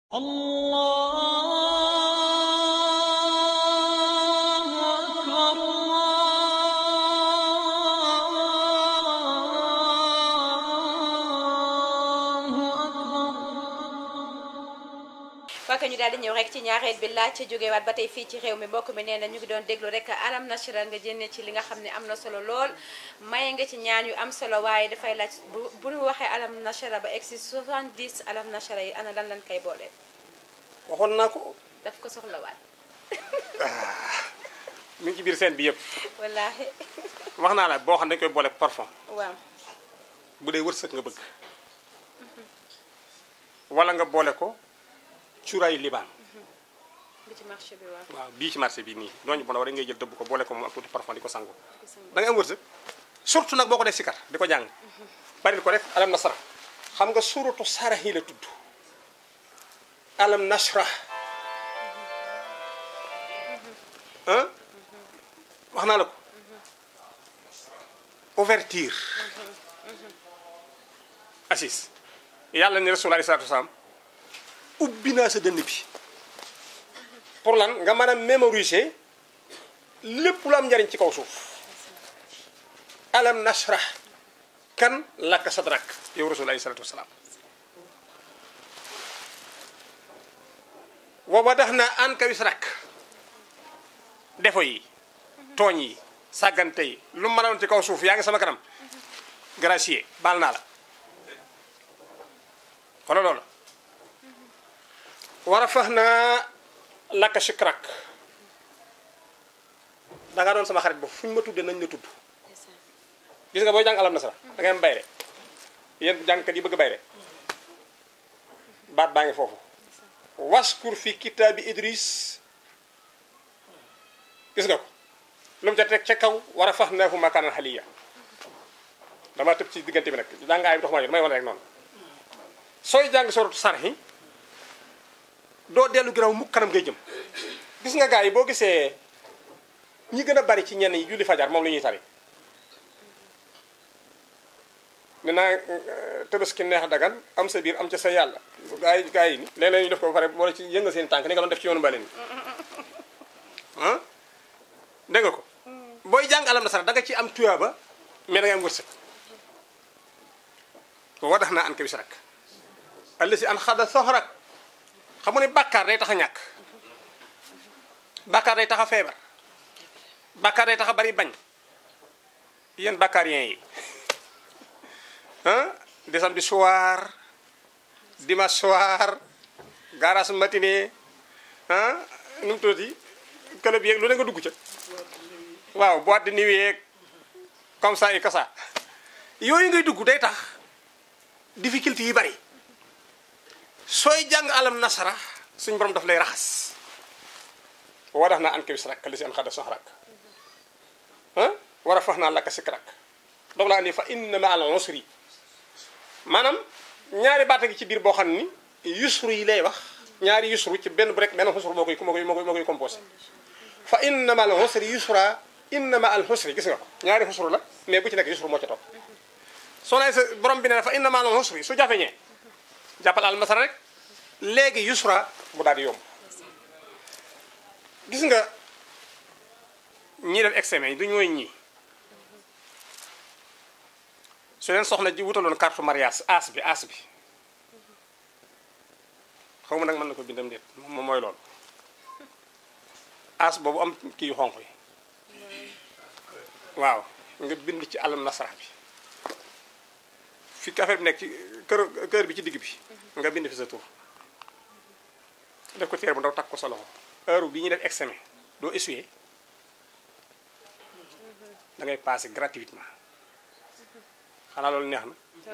الله أكبر الله أكبر waa ñu daal di ñëw rek ci ñaareel bi laaj ci jógewaat ba tey fii ci réew mi mbokk mi nee na ñu ngi doon déglu rek alam nasra nga jënne ci li nga xam ne am na solo lool maye nga ci ñaan yu am solo waaye dafay laaj bu bu ñu waxee alam nasra ba egsi 70 alam nasra yi ana lan lan koy boole waxoon naa ko daf ko soxlawaat mi ngi ci biir seen bi yëpp wallaahi wax naa la boo xam ne dañ koy boole parfum waaw bu dee wërsëg nga bëgg wala nga boole ko cuuraayu libaan bi ci marché bi waaw waaw bii ci marché bi nii dooñu bon war ngay jël dëbb ko boole ko moom ak tuuti parfum di ko sangu da nga am wërsëg surtout nag boo ko def sikar di ko jàng baril ko rek alam nasra xam nga suratu sarax yi la tudd alam nasra ah wax naa la ko ouverture assis yàlla ni rasul alei salatu wasalaam ubbi naa sa dënn bi pour lan nga mën a mémoriser lépp lu am njariñ ci kaw suuf alam nashrah kan laka sadrak yow rasul alei salatu wasalaam wa wadaxna anka wisrak defo yi tooñ yi sàggante yi lu mën a doon ci kaw suuf yaa ngi sama kanam gracier baal naa la xoolal loolu war a fax naa lakka shikrak da nga doon sama xarit ba fu ñu ma tuddee nañ la tudd gis nga booy jàng alam nasara da ngay am bayre yéen jàngkat yi bëgg bayre baat baa ngi foofu waskur fi kitaabi idris gis nga ko lu mu ca teg ca kaw war a fax neefu makaanan xaliya dama tëb ci diggante bi nag jàngaay bi dox ma damay wane rek noonu sooy jàng soratu sarxi doo dellu ginnaaw mukk kanam ngay jëm gis nga gars yi boo gisee ñi gën a bari ci ñenn yi julli fajar moom la ñuy tari ne naa tëbaski neex dagan am sa biir am ca sa yàlla gars yi gars yi ni léeg-léeg ñu def ko ba pare wala ci yëngal seen tànk ni nga doon def ci yoonu mbaleen ah dégg nga ko booy jàng alam nasara da nga ci am tuyaaba mais da ngay am wërsëg wa dax naa an ka bis rak àll si an xada soxrak xam nga ne bàkkaar day tax a ñàkk bàkkaar day tax a feebar bàkkaar day tax a bari bañ yéen bàkkaarien yi ah di samedi soir dimanche soir garage matinée ah nu mu tuddati club yeeg lu ne nga dugg ca waaw boîte de nuit yeeg comme ça et que ça yooyu ngay dugg day tax difficulté yi bari sooy jàng alam nasara suñ borom daf lay raxas wa daf naa an kawis rak li si an xada sox rak ah war a fax naa lakka sik rak doog laa andi fa inna ma al usri maanaam ñaari baata ngi ci biir boo xam ni yusru yi lay wax ñaari yusru ci benn bu rek benn xusru moo koy moo koy moo koy moo koy composé fa inna ma al usri yusra inna ma al usri gis nga ko ñaari xusru la mais bu ci nekk yusru moo ca topp soo nee sa borom bi ne fa inna ma al usri su jafeñee jàppal al masara rek léegi yusra mu daal di yomb gis nga ñii def examen yi du ñooy ñii su leen soxna ji wutaloon carte mariage as bi as bi xaw ma nag mën na ko bindam déet moom mooy loolu as boobu am kii yu xonq yi waaw nga bind ci alam nasara bi fi affaire bi nekk ci kër kër bi ci digg bi nga bind fi sa tur def ko téere bu ndaw takk ko sa loxo heure bi ñuy def examen doo essuyer da ngay passer gratuitement xanaa loolu neex na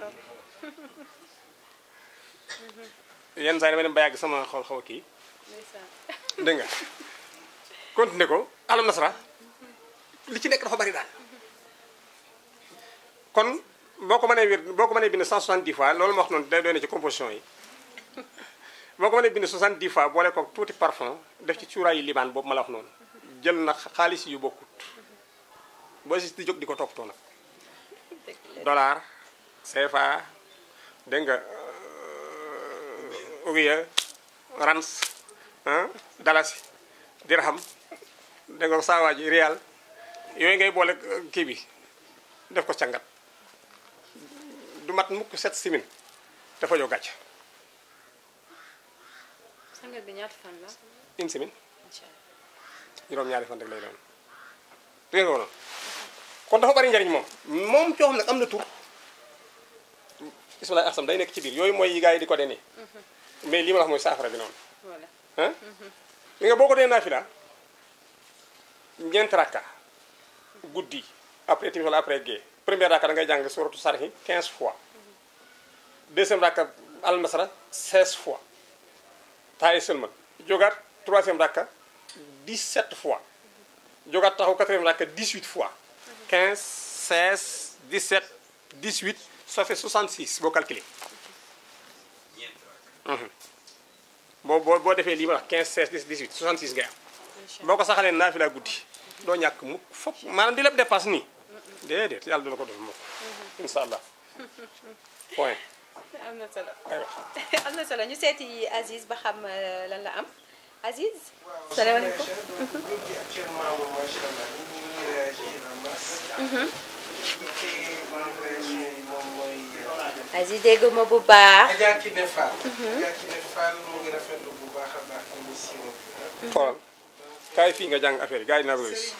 yenn saa yi dama dem ba yàgg sama xaw xaw a kii dégg nga continuer ko alam nasara li ci nekk dafa bari daal kon boo ko mënee wér boo ko mënee bind 170 fois loolu ma wax noonu day doy na ci composition yi boo ko mënee bind 70 fois boole ko tuuti parfum def ci cuuraayu libaan boobu ma la wax noonu jël na xaalis yu bokkut boo si di jóg di ko toppatoo nag dollar CFA dégg nga ouguiya rans ah dalasi dirham dégg nga saawaa ji rial yooyu ngay boole euh, kii bi def ko cangat du mat mukk set simin dafa jow gàcc sangat bi ñaata fan la une semaine incha allah juróom-ñaari fan rek lay doon dégg nga noonu kon dafa bari njariñ moom moom coo xam nag am na tur bisimilah asam day nekk ci biir yooyu mooy yi gars yi di ko dee nii mais lii ma la wax mooy saafara bi noonu voilà ah li nga boo ko dee naafila ñeent rakka guddi après timis wala après gée première rakka da ngay jàng suratu sarhi 15 fois deuxième rakka almasra 16 fois taay seulement jógaat troisième rakka 17 fois jógaat taxaw quatrième rakka 18 fois 15 16 17 18 ça fait 66 boo calculé boo boo boo defee lii ma wax 15 16 18 66 ngay am incha boo ko saxalee naafila guddi doo ñàkk mukk fokk maanaam di lépp dépasse nii déedéet yàlla du la ko def moom incha allah point allah am na solo aywa am na solo ñu seeti Aziz ba xam euh, lan la am Aziz. salaamaaleykum. aujourd'hui actuellement moom macha allah nit ñi ngi réagir en masse. te man réaction yi moom mooy. Aziz dégg ma bu baax. Adja Kine Fall. Adja Kine Fall mu ngi rafetlu bu baax a baax émission bi. xoolal kaay fii nga jàng affaire yi gars yi dinaa ko gis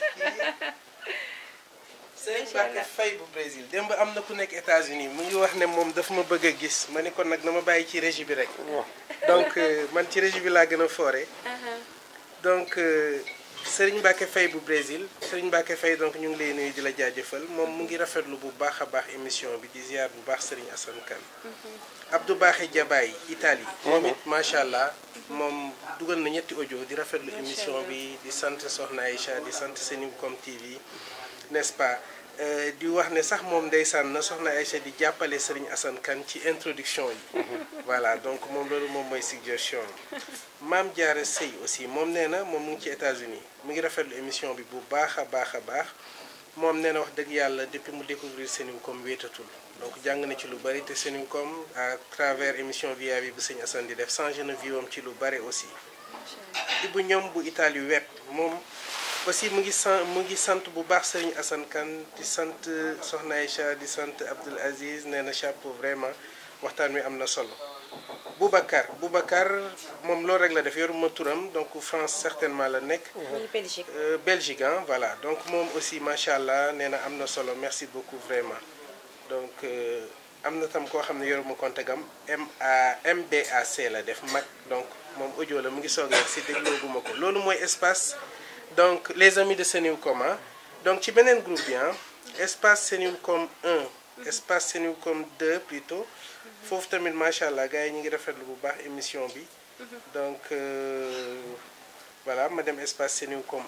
Serigne Mbacke Faye bu Brésil démb am na ku nekk États-Unis mu ngi wax ne moom daf ma bëgg a gis ma ni kon nag na ma bàyyi ci régie bi rek. donc euh, man ci régie bi laa gën a foore donc euh, Serigne Mbacke Faye bu Brésil Serigne Mbacke Faye donc ñu ngi lay nuyu di la jaajëfal moom mu ngi rafetlu bu baax a baax émission bi di ziar bu baax Serigne Assane Kane Abdou Baaxe Jabaay Italie moom it macha allah moom dugal na ñetti audio di rafetlu émission bi di sant Soxna Aïcha di sant Seninkom TV n'est-ce pas Euh, di wax ne sax moom ndeysaan na Soxna Aïcha di jàppale Serigne Assane Kane ci introduction yi voilà donc moom loolu moom mooy suggestion maam Diarra Sey aussi moom nee na moom mu ngi ci États-Unis mu ngi rafetlu émission bi bu baax a baax a baax moom nee na wax dëgg yàlla depuis mu découvrir Seninkom wéetatul donc jàng na ci lu bari te Seninkom à travers émission via bi bu sëñ Assane di def changé na vie am ci lu bari aussi Ibu ñoom bu Italie web moom aussi mu ngi sant mu ngi sant bu baax Serigne Assane Kane di sant Soxna Aïcha di sant Abdoul Aziz nee na chapeau vraiment waxtaan wi am na solo Boubacar Boubacar moom loolu rek la def yoruma turam donc France certainement la nekk muy Belgique. Euh, Belgique hein, voilà donc moom aussi macha allah nee na am na solo merci beaucoup vraiment donc euh, am na tam koo xam ne yoruma compte gam M A MBAC la def mag donc moom audio la mu ngi soog a si déglooguma ko loolu mooy espace donc les amis de Senewcom ah donc ci beneen groupe bi ah espace Senewcom 1 espace Senewcom 2 plutôt foofu tamit macha allah gars yi ñu ngi rafetlu bu baax émission bi donc euh, voilà ma dem espace Senewcom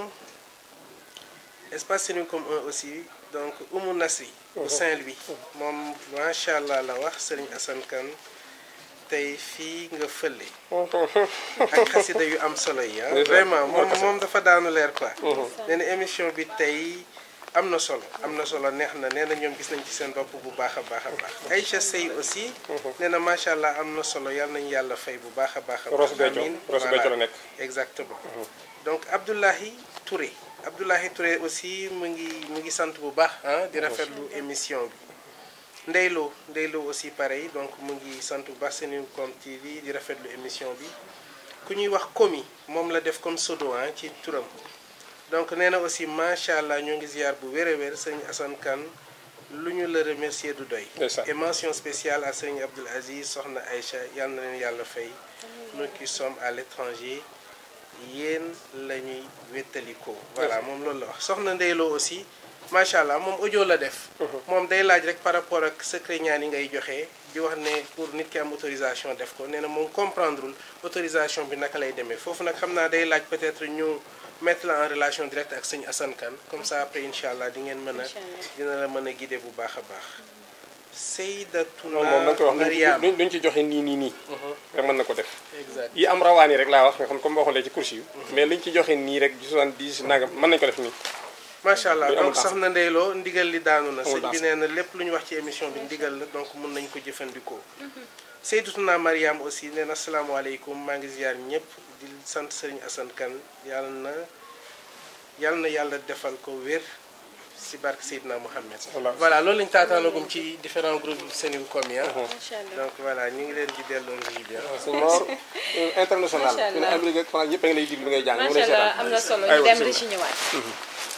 1 espace Senewcom 1 aussi donc Oumou Nasri bu Saint-Louis moom macha allah la wax Serigne Assane Kane tey fii nga fële ak xasida yu am solo yi ah vraiment moom moom dafa daanu leer quoi nee na émission bi tey am na solo am na solo neex na nee na ñoom gis nañ ci seen bopp bu baax a baax a baax Aïcha Sey aussi nee na macha allah am na solo yàlla nañu yàlla fay bu baax a baax a baax Ross Béthio amiin Ross Voilà. Béthio la nekk exactement donc Abdoulahi Touré Abdoulahi Touré aussi mu ngi mu ngi sant bu baax ah di rafetlu émission bi Ndeylo Ndeylo aussi pareil donc mu ngi sant bu baax Senewcom TV di rafetlu émission bi ku ñuy wax Komi moom la def comme pseudo ah ci turam donc nee na aussi macha allah ñoo ngi ziar bu wér a wér sëñ Assane Kane lu ñu la remercier du doy. Ndeysaan. et mention spéciale à sëñ Abdoul Aziz soxna Aïcha yal na leen yàlla fay. nous qui sommes à l'étranger yéen la ñuy wéttalikoo. voilà moom loolu la wax soxna Ndeyloo aussi macha allah moom audio la def. moom day laaj rek par rapport ak secret ñaan yi ngay joxe di wax ne pour nit ki am autorisation def ko nee na moom comprendrewul autorisation bi naka lay demee foofu nag xam naa day laaj peut-être ñu mettre la en relation directe ak sëñ Assane Kane comme ça après incha allah di ngeen mën a dina la mën a guider bu baax a baax. Seydatuna moom moom da nga koy wax Mariam luñ luñ ci joxe nii nii nii rek mën na ko def exact yi am rawaan yi rek laa wax nga xam comme boo xoolee ci course yi mais liñ ci joxe nii rek 70 nangam mën nañu ko def nii macha allah Day amul donc taas. soxna Ndeyloo ndigal li daanu na Amul sëñ bi taas. nee na lépp lu ñu wax ci émission bi ndigal la donc mun nañ ko jëfandikoo Seydatuna Mariam aussi nee na asalaamaaleykum maa ngi ziar ñëpp di sant sëriñ Assane Kane yàlla na yàlla na yàlla defal ko wér si barke Seydina Mohamed Voilà. voilà loolu lañu taataanagum ci différents groupes Sénégal yi ah macha allah donc voilà ñu ngi leen di delloo ji bi ah. sëñ Mor international Macha fi ne Allah. Amérique ak France ñëpp a ngi lay diglu ngay jàng ñu ngi macha lay allah seetaan am na solo ñu Aywa, dem bismillah. di ci ñëwaat